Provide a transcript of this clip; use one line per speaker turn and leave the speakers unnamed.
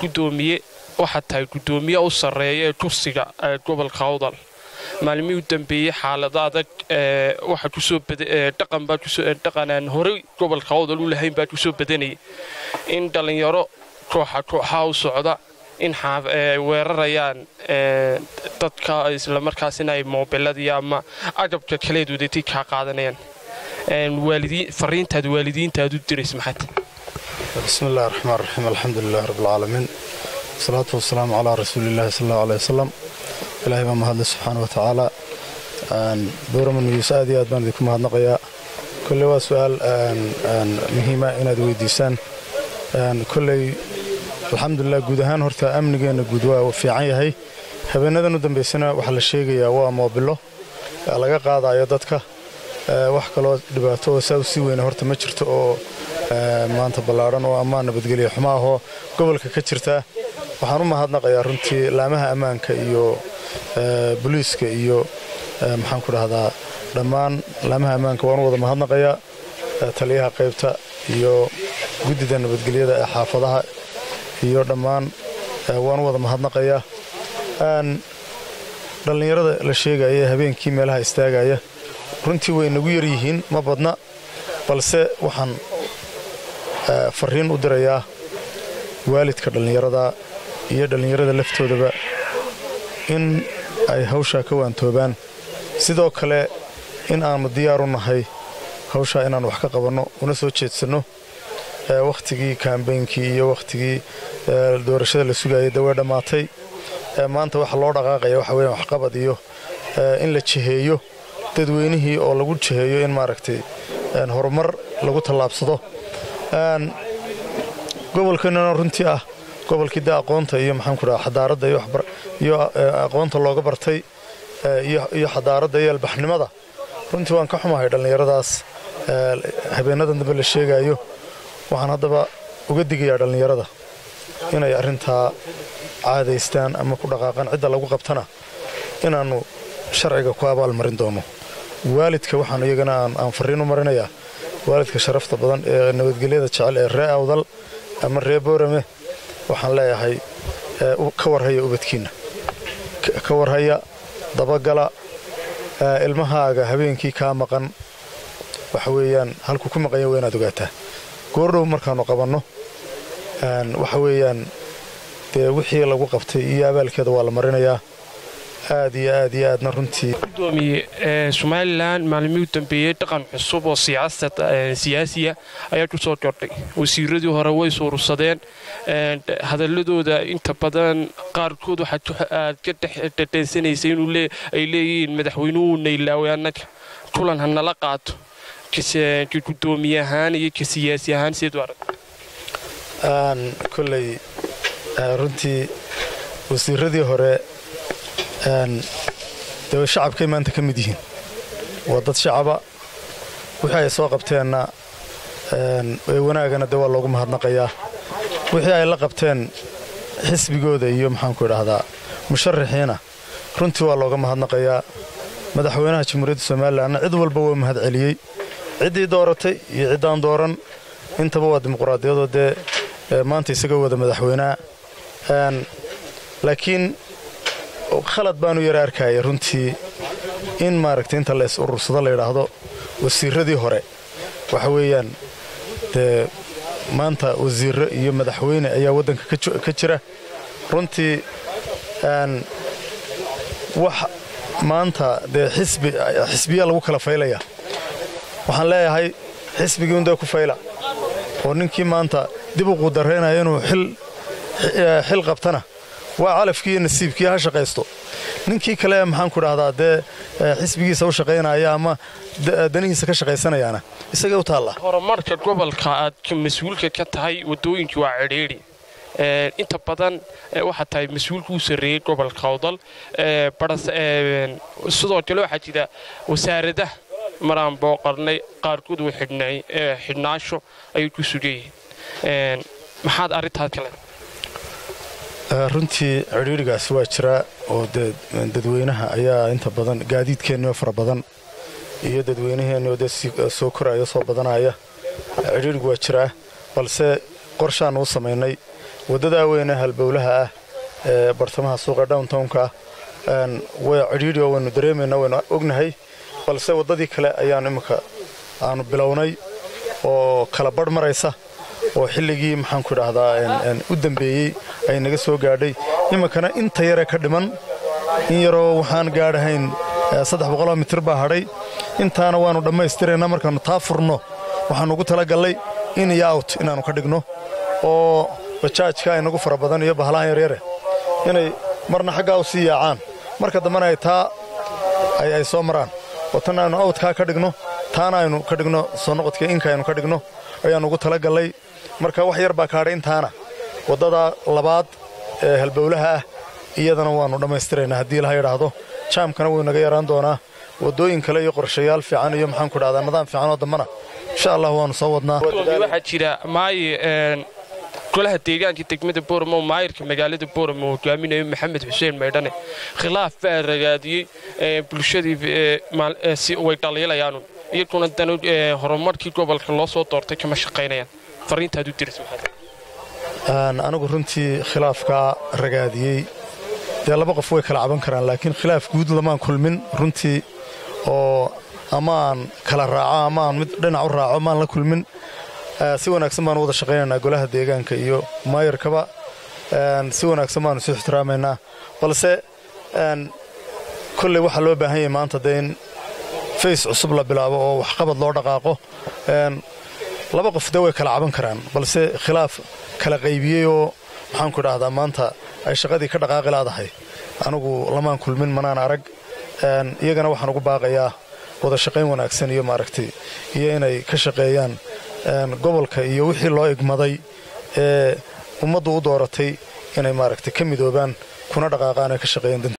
gudoomiye waxaad tahay gudoomiye u sarreeya ee kursiga gobolka awdal maalmihii u dambeeyey xaalado adag waxa kusoo dhaqan baa dhaqanaan horey gobolka awdal u lahayn baa kusoo badanayay in dhallinyaro kooxa kooxaha u socda in weerarayaan dadka islamarkaasina ay moobiladii ama agabka kaleed wadatay kaa qaadanayaan fariintaad waalidiintaad u dirays maxaad
bismi illahi raxmaan raxiim alxamdu lilahi rabbilcaalamiin wasalaatu wasalaamu calaa rasuuliillahi sal allahu aley wasalam ilaahay baa mahadle subxaana wa tacaala dowraman miyuus aad iyo aad baan idinku mahadnaqayaa kolley waa su'aal muhiima inaad weydiisaan kolley alxamdulilah guud ahaan horta amnigeenna guud waa fiican yahay habeenadan u dambaysana waxaa la sheegayaa waa moobilo laga qaadayo dadka wax kaloo dhibaato oo saa u sii weyna horta ma jirto oo maanta ballaadhan oo ammaan nabadgelya xumo ahoo gobolka ka jirta waxaan u mahadnaqayaa runtii laamaha ammaanka iyo boliiska iyo maxaan ku dhahdaa dhammaan laamaha ammaanka waan u wada mahadnaqayaa taliyaha qaybta iyo guddida nabadgelyada ee xaafadaha iyo dhammaan waan u wada mahadnaqayaa dhallinyarada la sheegaya ee habeenkii meelaha istaagaya runtii way nagu yar yihiin ma badna balse waxaan farriin u dirayaa waalidka dhallinyarada iyo dhallinyarada laftoodaba in ay hawshaa ka waantoobaan sidoo kale in aannu diyaaru nahay hawshaa inaan wax ka qabanno una soo jeedsanno wakhtigii kaambeynkii iyo wakhtigii doorashada la sugayay dee way dhammaatay maanta waxa loo dhaqaaqaya waxa weeyaan waxqabad iyo in la jiheeyo dadweynihii oo lagu jiheeyo in maaragtay horumar lagu tallaabsado gobolkeennana runtii ah gobolkii dee aqoonta iyo maxaan ku dhaha xadaaradda iyo aqoonta looga bartay iyo xadaaradda iyo albaxnimada runtii waan ka xumahay dhallinyaradaas habeenadan dambe la sheegaayo waxaan haddaba uga digayaa dhallinyarada inay arrintaa caadaystaan ama ku dhaqaaqaan cidda lagu qabtana inaannu sharciga ku abaalmarin doono waalidka waxaan iyagana aan farriin u marinayaa waalidka sharafta badan ee nabadgelyada jecel ee ree awdal ama ree boorame waxaan leeyahay ka warhaya ubadkiinna ka warhaya dabagala ilmahaaga habeenkii kaa maqan waxa weeyaan halkuu ku maqanya waa inaad ogaataa goordhow markaannu qabanno waxa weeyaan dee wixii lagu qabtay iyo abaalkeeda waa la marinayaa aad iyo aad iyo aadna runtii
gudoomiye somalilan maalmihii u dambeeyey dhaqan cusub oo siyaasiya ayaa ku soo kordhay wasiiradii hore way suurursadeen hadaladooda inta badan qaarkood waxaad ka dhadheensanaysa inuu ay leeyihiin madaxweynuhu naylaawe annaga kulan ha nala qaato ka gudoomiye ahaan iyo ka siyaasi ahaan sideed arag
koley runtii wasiiradii hore dee shacabkay maanta ka mid yihiin waa dad shacaba wixii ay soo qabteenna wanaagana dee waa loogu mahadnaqayaa wixii ay la qabteen xisbigooda iyo maxaanku idhaahdaa musharaxiina runtii waa looga mahadnaqayaa madaxweynaha jamhuuriyadda somalilanna cid walba waa mahad celiyey ciddii dooratay iyo ciddaan dooran intaba waa dimuqraadiyadoo dee maanta isaga wada madaxweynaha laakiin khalad baanu yara arkaya runtii in maaragtay inta la is urursado la yidhaahdo wasiiradii hore waxa weeyaan dee maanta wasiirro iyo madaxweyne ayaa waddanka ka jira runtii wax maanta dee xisbiyaa lagu kala faylaya waxaan leeyahay xisbigii undee ku fayla oo ninkii maanta dib u quudaraynaya inuu xil qabtana waa calafkii iyo nasiibkii ha shaqaysto ninkii kale maxaan ku dhahdaa dee xisbigiisa u shaqaynaya ama danihiisa ka shaqaysanayaana isagay u taalla
horumarka gobolka aad mas-uulka ka tahay waddooyinkii waa cidhiidhi inta badan waxaa tahay mas-uulka u sarreeyey gobolka awdal sidoo kale waxaa jira wasaaradaha maraan booqarnay qaarkood way xidhnaasho ayay ku sugayihiin maxaad arrintaas kale
runtii cidhiidhigaasi waa jiraa oo dee dadweynaha ayaa inta badan gaadiidkeennio fara badan iyo dadweynaheennioo dee soo koraya soo badanaya cidhiidhigu waa jiraa balse qorshaannu u samaynay waddadaa weyne halbowlaha ah ee bartamaha suuqa downtownka way cidhiidhi oo waynu dareemaynaa waynu ognahay balse waddadii kale ayaanu imminka aanu bilownay oo kala badh maraysa oo xilligii maxaanku idhaahdaa u dambeeyey ay naga soo gaadhay iminkana inta yare ka dhiman in yaroo waxaan gaadhahayn saddex boqoloo mitir baa hadhay intaana waannu dhammaystiraynaa markaannu taa furno waxaannu ugu talagallay in iyo out inaannu ka dhigno oo bajaajka aynagu fara badan iyo bahalahan yaryare inay marna xaggaa u sii yaacaan marka dambena ay taa ay soo maraan oo tan aynu awtkaa ka dhigno taana aynu ka dhigno soo noqodka inka aynu ka dhigno ayaannu ugu talagallay marka wax yar baa kaadhay intaana waddada labaad ee halbowlaha ah iyadana waannu dhammaystiraynaa haddii laha yidhaahdo jaamkana wuu naga yaraan doonaa waddooyin kale iyo qorshayaal fiican iyo maxaanku idhahdaa nidaam fiican oo dambana insha allah waannu soo wadnaa
waxaa jira maaye golaha deegaanka degmada booramo maayirka magaalada booramo hogaaminayo maxamed xuseen maydhane khilaaf baa ragaadiyey bulshadii way dhaliilayaan iyaguna dan horumarkii gobolka loo soo doortay kama shaqaynayaan fariintaad u diris
anigu runtii khilaafkaa ragaadiyey dee laba qof way kala caban karaan laakiin khilaaf guud lamaan kulmin runtii oo ama aan kala raaco ama aan mid dhinac u raaco maan la kulmin si wanaagsan baanu wada shaqaynaynaa golaha deegaanka iyo maayarkaba si wanaagsan baanu isu ixtiraamaynaa balse kolley waxaa loo baahan yahay maanta dee in fays cusub la bilaabo oo waxqabad loo dhaqaaqo laba qof dee way kala caban karaan balse khilaaf kala qaybiyey oo maxaanku idhaahdaa maanta ay shaqadii ka dhaqaaqi laadahay anigu lamaan kulmin manaan arag iyagana waxaan ugu baaqayaa wada shaqayn wanaagsan iyo maaragtay iyo inay ka shaqeeyaan gobolka iyo wixii loo igmaday ee ummaddu u dooratay inay maaragtay ka midoobaan kuna dhaqaaqaan ee ka shaqeeyaan